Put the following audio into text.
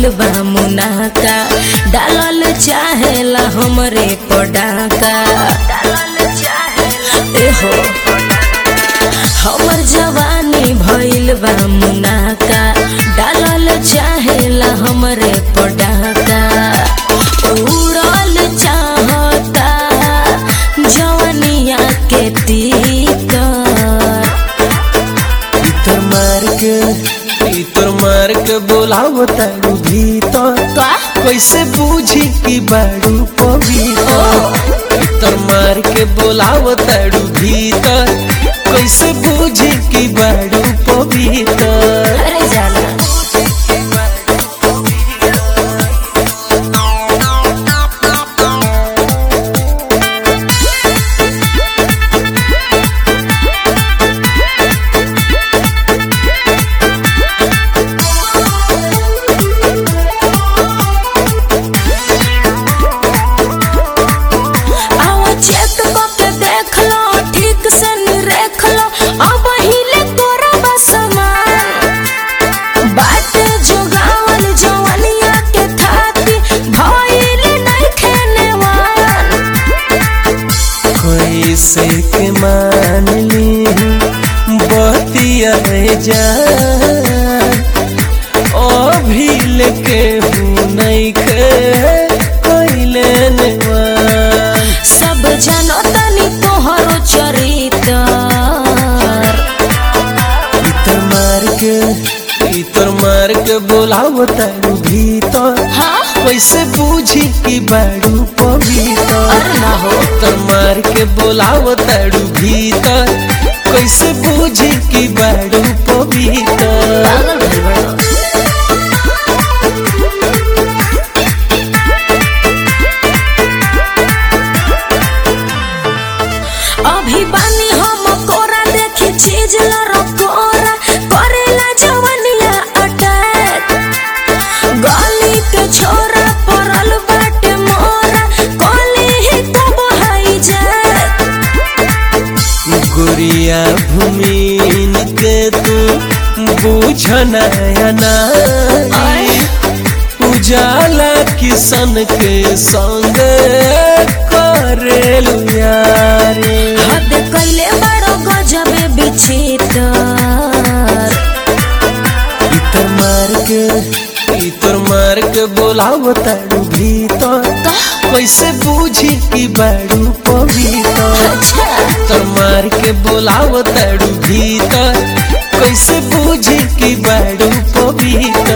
भइल बा मुनाका डालल चाहेला हमरे पडाका एहो हमर जवानी भइल बा मुनाका डालल चाहेला हमरे पडाका उड़ल चाहता जवनिया के तीतर इतर मार के इतर मार के बोलाव तारू भीतर का कैसे बूझी कि बारू पवित्र इतर मार के बोलाव तारू भीतर कैसे बूझी कि बारू पवित्र अरे जाना आओ चेक के देख लो ठीक से निरेख लो अब हिले तोरा बसमान बाटे जोगावल जवनिया के थाती भइल नहीं खेनेवान कैसे के मान ली बतिया जान अभिल के हूँ नहीं खे कैले नेवान सब जानो तनी तोहरो चरित्र इतर मार के इतर मार के बोलाव तारू भीतर हाँ कैसे बूझी कि बारू पवित्र अरे ना हो इतर मार के बोलाव तारू भीतर कैसे बूझी कि बारू पवित्र पागल भइल बड़ो। अभी बानी हम कोरा देखी चीज लड़कोरा करेला जवनिया अटैक गली के छोरा पड़ल बाटे मोरा कली ही कब हाई जाए गुड़िया भूमिन के तू बूझना नाई उजाला किसन के संग करेलु यारे हद कैले बड़ो गजबे बिचितर इतर मार के इतर मार के बोलाव तारू भीतर कैसे बूझी कि बारू पवित्र अच्छा इतर मार के बोलाव तारू भीतर कैसे बूझी कि बारू पवित्र